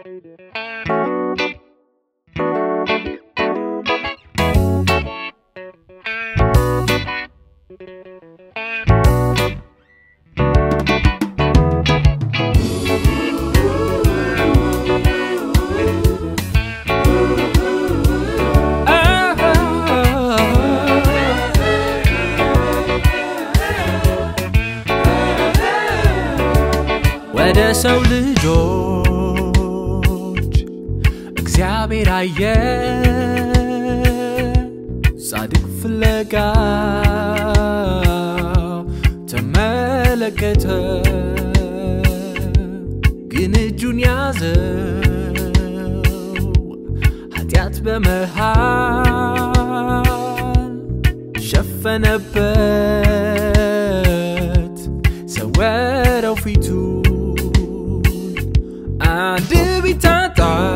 ወደ ሰው ልጆች እግዚአብሔር አየ ጻድቅ ፍለጋ ተመለከተ ግን እጁን ያዘው ኃጢአት በመሃል ሸፈነበት ሰወረው ፊቱን አንድ ቢታጣ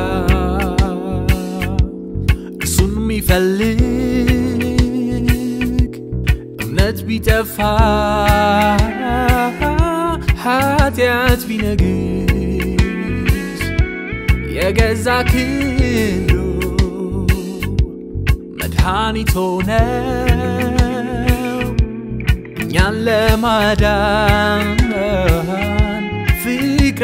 እርሱን የሚፈልግ እምነት ቢጠፋ ኃጢአት ቢነግስ የገዛ ክንዱ መድኃኒት ሆነው እኛን ለማዳን ፍቅር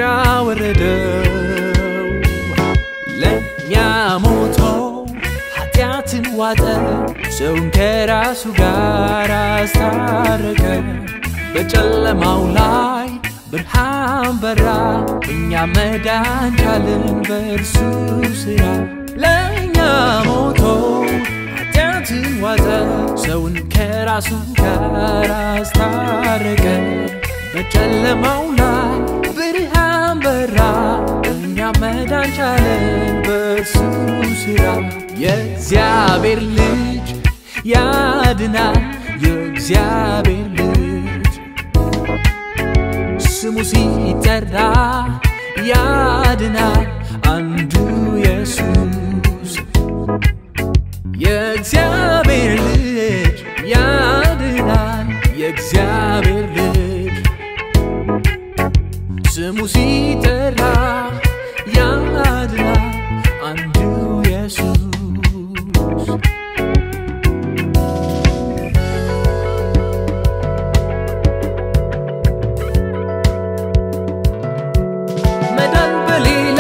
አወረደው ለእኛ ሞቶ ኃጢአትን ዋጠ ሰውን ከራሱ ጋር አስታረቀ በጨለማው ላይ ብርሃን በራ እኛ መዳን ቻልን በእርሱ ስራ ለእኛ ሞቶ ኃጢአትን ዋጠ ሰውን ከራሱ ጋር አስታረቀ በጨለማው ላይ ብርሃን በራ እኛ መዳን ቻለን በእርሱ ስራ የእግዚአብሔር ልጅ ያድናል የእግዚአብሔር ልጅ ስሙ ሲጠራ ያድናል አንዱ ኢየሱስ የእግዚአብሔር ልጅ ያድናል የእግዚአብሔር ልጅ ስሙ ሲጠራ ያድናል አንዱ ኢየሱስ መዳን በሌላ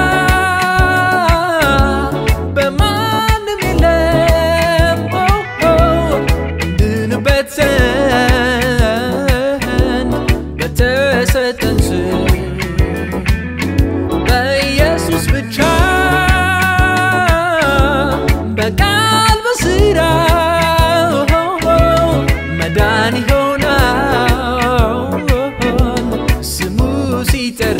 በማንም የለም ኦ ኦ እንድንበት ዘንድ በተሰጠን ስም በኢየሱስ ብቻ በቃል በስራ መዳን ይሆናል ስሙ ሲጠራ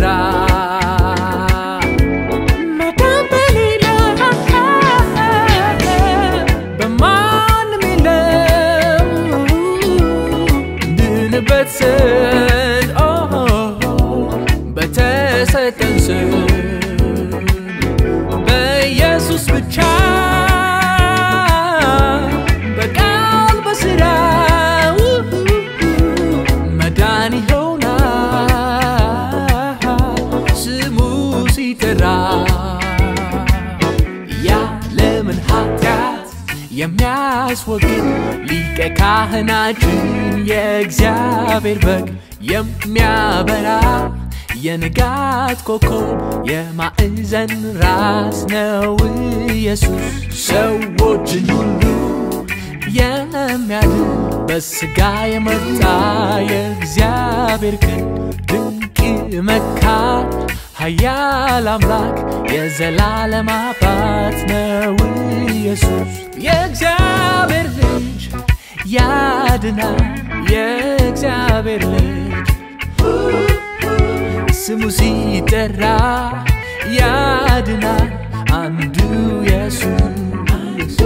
መዳን በሌላ በማንም የለም እንድንበት ዘንድ ኦ በተሰጠን ስም በኢየሱስ ብቻ በቃል በስራ መዳን ይሆናል ስሙ ሲጠራ ያለምን ኃጢአት የሚያስወግድ ሊቀ ካህናችን የእግዚአብሔር በግ የሚያበራ የንጋት ኮከብ የማዕዘን ራስ ነው ኢየሱስ ሰዎችን ሁሉ የሚያድን በስጋ የመጣ የእግዚአብሔር ክንድ ድንቅ መካር ኃያል አምላክ የዘላለም አባት ነው ኢየሱስ የእግዚአብሔር ልጅ ያድናል የእግዚአብሔር ልጅ ስሙ ሲጠራ ያድናል አንዱ ኢየሱስ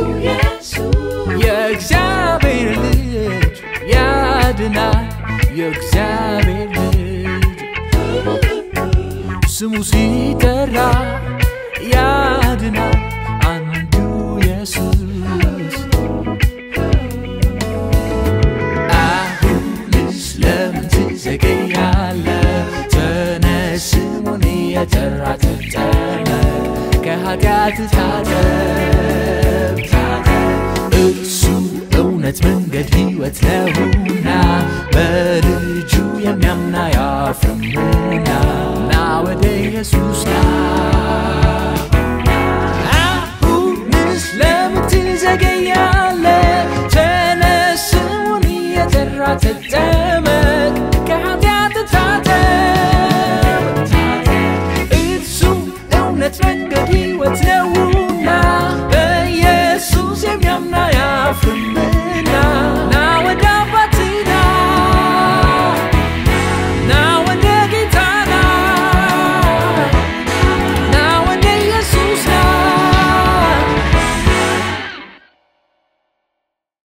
የእግዚአብሔር ልጅ ያድናል የእግዚአብሔር ልጅ ስሙ ሲጠራ ያድናል አንዱ ኢየሱስ አሁንስ ለምን ትዘገያለህ? ተነስ ስሙን የጠራ ተጠመ በእሳት ታጠብ ታጠብ እርሱ እውነት መንገድ ሕይወት ነውና በልጁ የሚያምና ያፍርምና ና ወደ ኢየሱስ ና አሁንስ ለምን ትዘገያለህ? ተነስ ስሙን እየጠራ ተጠ